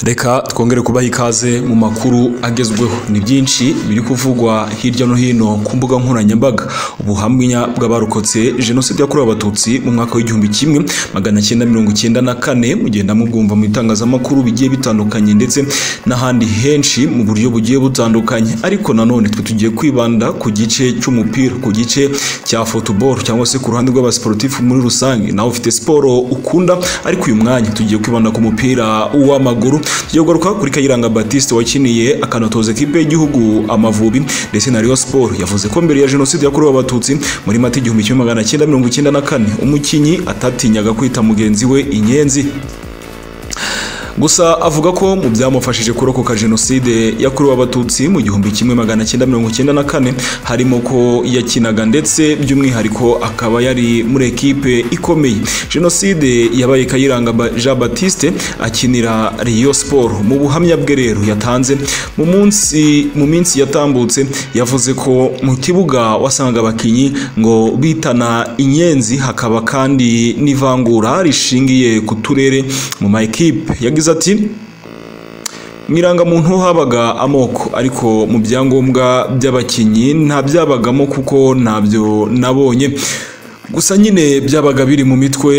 reka twongere kubaha ikaze mu makuru agezweho ni byinshi biri kuvugwa hirya no hino ku mbuga nkoranyambaga ubuhamya bw'abarokotse jenoside yakorewe abatutsi mu mwaka w'igihumbi kimwe magana cyenda mirongo icyenda na kane mugenda mubwumva mu itangazamakuru bigiye bitandukanye ndetse n'ahandi henshi mu buryo bugiye butandukanye ariko nanone twe tugiye kwibanda ku gice cy'umupira ku gice cya football cyangwa se ku ruhande rw'abasiporutifu muri rusange nawe ufite siporo ukunda ariko uyu mwanya tugiye kwibanda ku mupira w'amaguru tugiye kugaruka kuri Kayiranga Baptiste wakiniye akanatoza ikipe y'igihugu Amavubi ndetse na Rayon Sports yavuze ko mbere ya jenoside yakorewe abatutsi muri mata igihumbi kimwe magana cyenda mirongo icyenda na kane umukinnyi atatinyaga kwita mugenzi we inyenzi gusa avuga ko mu byamufashije kurokoka jenoside yakorewe abatutsi mu gihumbi kimwe magana cyenda mirongo cyenda na kane harimo ko yakinaga ndetse by'umwihariko akaba yari muri ekipe ikomeye jenoside yabaye kayiranga jean batiste akinira riyo siporo mu buhamya bwe rero yatanze mu munsi mu minsi yatambutse yavuze ko mu kibuga wasanga abakinnyi ngo bitana inyenzi hakaba kandi n'ivangura rishingiye ku turere mu ma ekipe yagize ati mu irangamuntu habaga amoko ariko mu byangombwa by'abakinnyi nta byabagamo kuko ntabyo nabonye gusa nyine byabaga biri mu mitwe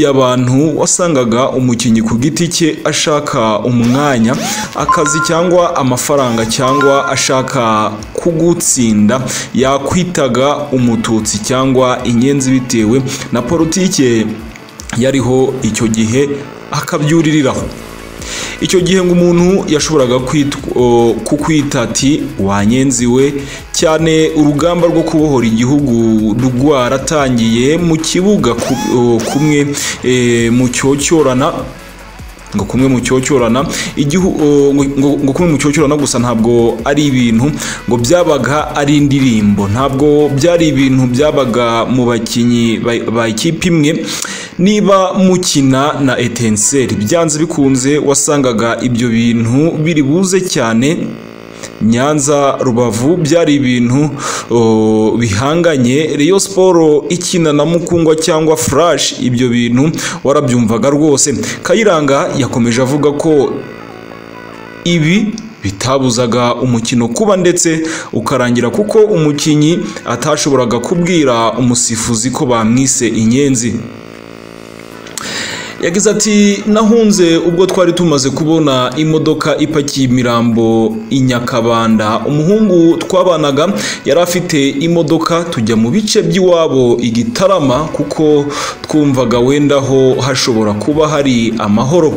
y'abantu wasangaga umukinnyi ku giti cye ashaka umwanya akazi cyangwa amafaranga cyangwa ashaka kugutsinda yakwitaga umututsi cyangwa inyenzi bitewe na politike yariho icyo gihe akabyuririraho icyo gihe ngo umuntu yashoboraga kukwita ati wanyenzi we cyane urugamba rwo kubohora igihugu rwaratangiye mu kibuga kumwe mu cyocyorana ngo kumwe mu cyocyorana ngo kumwe mu cyocyorana gusa ntabwo ari ibintu ngo byabaga ari indirimbo ntabwo byari ibintu byabaga mu bakinnyi ba ikipe imwe niba mukina na etenseri byanze bikunze wasangaga ibyo bintu biri buze cyane nyanza rubavu byari ibintu bihanganye Rayon siporo ikina na mukungwa cyangwa furashi ibyo bintu warabyumvaga rwose kayiranga yakomeje avuga ko ibi bitabuzaga umukino kuba ndetse ukarangira kuko umukinnyi atashoboraga kubwira umusifuzi ko bamwise inyenzi yagize ati nahunze ubwo twari tumaze kubona imodoka ipakiye imirambo i nyakabanda umuhungu twabanaga yari afite imodoka tujya mu bice by'iwabo igitarama kuko twumvaga wenda aho hashobora kuba hari amahoro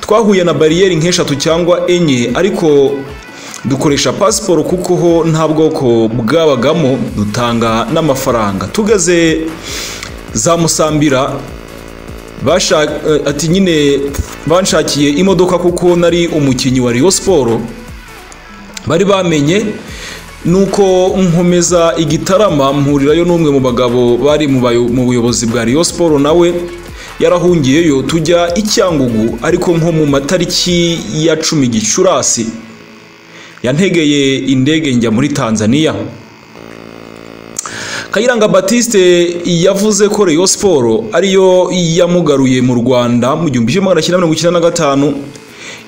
twahuye na bariyeri nk'eshatu cyangwa enye ariko dukoresha pasiporo kuko ho nta bwoko bwabagamo dutanga n'amafaranga tugeze za musambira ati nyine banshakiye imodoka kuko nari umukinnyi wa riyo siporo bari bamenye nuko nkomeza igitarama mpurirayo n'umwe mu bagabo bari mu buyobozi bwa riyo siporo nawe yarahungiyeyo tujya i cyangugu ariko nko mu matariki ya cumi gicurasi yantegeye indege njya muri tanzania kayiranga batiste yavuze ko reyo siporo ariyo yamugaruye mu rwanda mu gihumbi kimwe magana cyenda mirongo icyenda na gatanu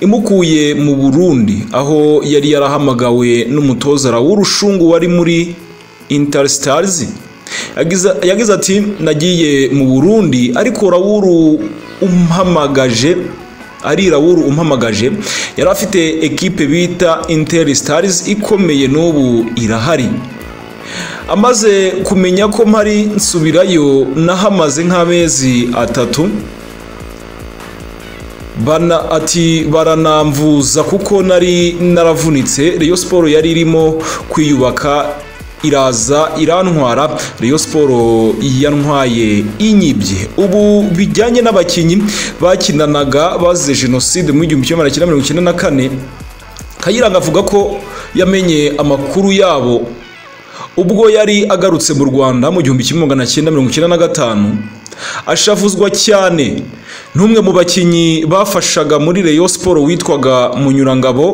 imukuye mu burundi aho yari yarahamagawe n'umutoza w'urushungu wari muri intersitarizi yagize ati nagiye mu burundi ariko rawuru umpamagaje ari rawuru umpamagaje yari afite ekipe bita interisitarizi ikomeye n'ubu irahari amaze kumenya ko mpari nsubirayo nahamaze nk'amezi atatu bana ati baranamvuza kuko nari naravunitse Rayon siporo yari irimo kwiyubaka iraza irantwara Rayon siporo yantwaye inyibye ubu bijyanye n'abakinnyi bakinanaga bazize jenoside mu gihumbi kimwe magana cyenda mirongo icyenda na kane kayiranga avuga ko yamenye amakuru yabo ubwo yari agarutse mu rwanda mu gihumbi kimwe magana cyenda mirongo icyenda na gatanu ashavuzwa cyane n'umwe mu bakinnyi bafashaga muri reyo siporo witwaga munyurangabo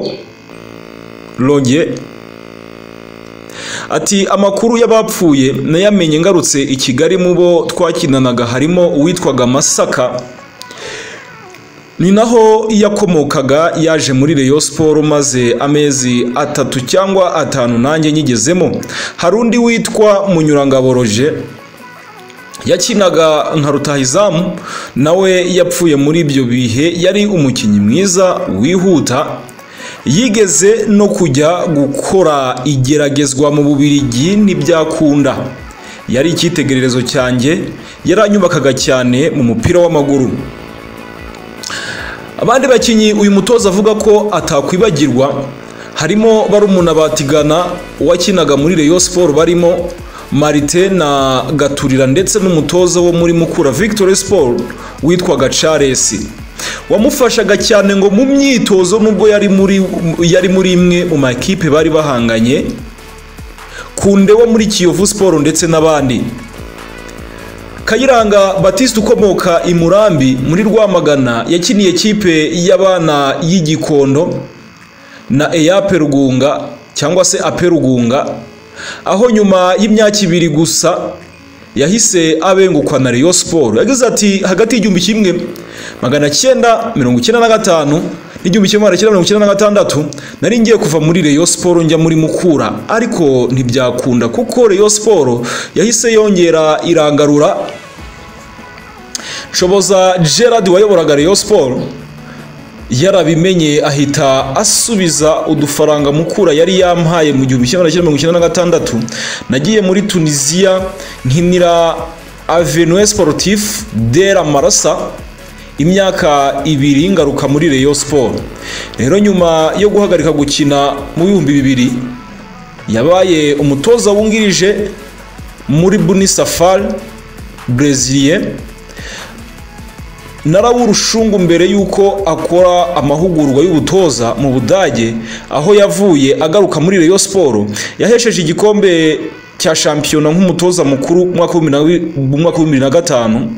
roge ati amakuru y'abapfuye nayamenye ngarutse i kigali mu bo twakinanaga harimo uwitwaga masaka ni naho yakomokaga yaje muri Rayon Sport maze amezi atatu cyangwa atanu nanjye nyigezemo hari undi witwa Munyurangabo Roger yakinaga nka rutahizamu nawe yapfuye muri ibyo bihe yari umukinnyi mwiza wihuta yigeze no kujya gukora igeragezwa mu bubirigi ntibyakunda yari icyitegererezo cyanjye yaranyubakaga cyane mu mupira w'amaguru abandi bakinnyi uyu mutoza avuga ko atakwibagirwa harimo barumuna batigana wakinaga muri Rayon Sport barimo marite na gaturira ndetse n'umutoza wo muri mukura victoire sport witwaga charles wamufashaga cyane ngo mu myitozo nubwo yari muri yari muri imwe mu makipe bari bahanganye kunde wo muri kiyovu sport ndetse n'abandi kayiranga batiste ukomoka i murambi muri rwamagana yakiniye kipe y'abana y'igikondo na eyape rugunga cyangwa se ape rugunga aho nyuma y'imyaka ibiri gusa yahise abengukwa na Rayon Sport yagize ati hagati y'igihumbi kimwe magana cyenda mirongo icyenda na gatanu n'igihumbi kimwe magana cyenda mirongo icyenda na gatandatu nari ngiye kuva muri Rayon Sport njya muri Mukura ariko ntibyakunda kuko Rayon Sport yahise yongera irangarura Shoboza Gerard wayoboraga Rayon Sport yarabimenye ahita asubiza udufaranga mukura yari yampaye mu gihumbi kimwe magana mirongo icyenda na gatandatu nagiye muri tunisiya nkinira avenue sportif de la marasa imyaka ibiri ngaruka muri Rayon Sport rero nyuma yo guhagarika gukina mu bihumbi bibiri yabaye umutoza wungirije muri bunisafari brezilien naraburushungu mbere y'uko akora amahugurwa y'ubutoza mu budage aho yavuye agaruka muri Rayon Sport yahesheje igikombe cya shampiyona nk'umutoza mukuru mu mwaka wa bibiri na gatanu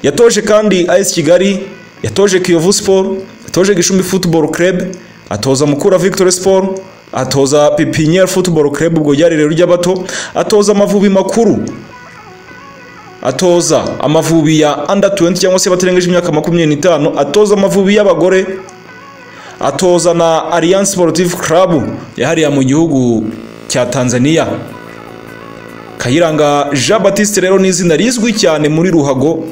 yatoje kandi AS Kigali yatoje Kiyovu Sport yatoje Gishumbi Football Club atoza Mukura Victory Sport atoza Pipiniere Football Club ubwo ryari rero ry'abato atoza Amavubi makuru atoza amavubi ya under 20 cyangwa se batarengeje imyaka makumyabiri n'itanu atoza amavubi y'abagore atoza na Alliance Sportive Club yahariya mu gihugu cya Tanzania Kayiranga Jean Baptiste rero ni izina rizwi cyane muri ruhago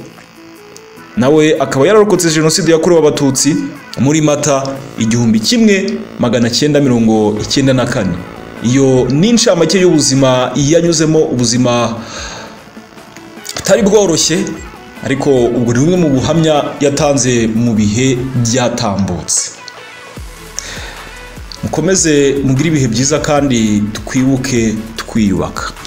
nawe akaba yararokotse jenoside yakorewe abatutsi muri mata igihumbi kimwe magana cyenda mirongo icyenda na kane iyo ni incamake y'ubuzima yanyuzemo ubuzima butari bworoshye ariko ubwo ni bumwe mu buhamya yatanze mu bihe byatambutse mukomeze mugire ibihe byiza kandi twibuke twiyubaka